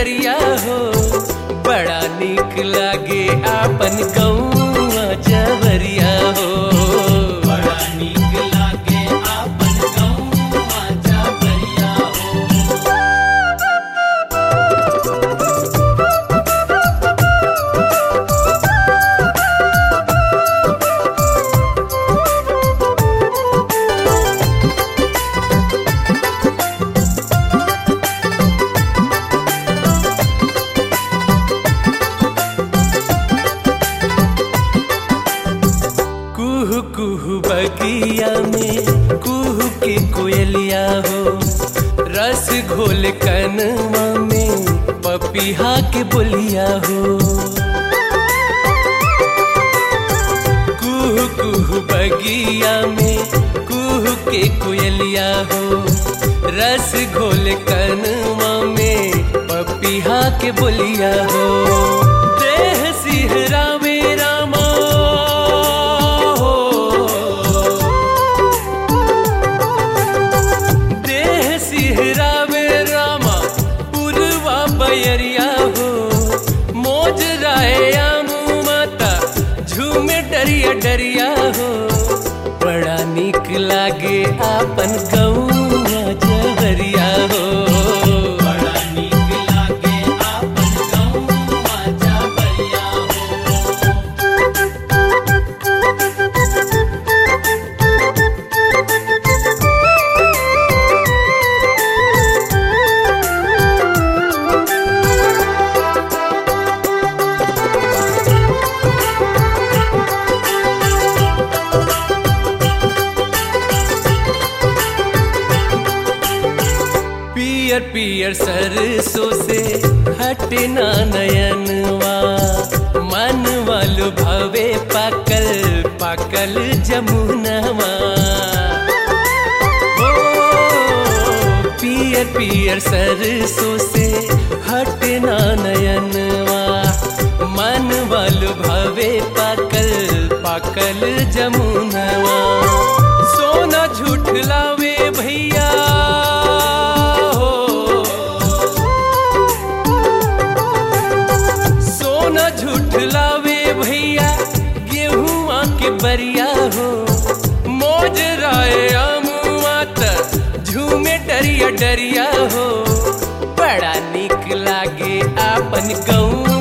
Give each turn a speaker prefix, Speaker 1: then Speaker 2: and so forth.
Speaker 1: डरिया हो बड़ा निक लागे आपन गौआ जवरिया हो
Speaker 2: बड़ा नीक लागे आपन गौवा जवरिया हो
Speaker 1: कुहू कुहू बगिया में कुहू के कोयलिया हो रस घोल कनवा में पपीहा के बोलिया हो कुहू कुहू बगिया में कुहू के कोयलिया हो रस घोल कनवा में पपीहा के बोलिया हो देह सिहरा में रामा हो देह सिहरा में रामा पुरवा बयरिया हो मोज राया माता झूमे डरिया डरिया हो बड़ा निक लागे आपन गौआ जवरिया हो
Speaker 2: बड़ा नीक लागे आपन गौवा जवरिया हो
Speaker 1: पियर पियर सरसों से हटना नयनवा मन वालो भवे पाकल पाकल जमुनवा ओ, पियर पियर सरसों से हटना नयनवा मन वालो भवे पाकल पाकल जमुनवा सोना झूठलावे भैया हो सोना झूठलावे भैया गेहुआ के बरिया हो मोज राय अमुआ त झूमे डरिया डरिया हो बड़ा निक लागे आपन गौआ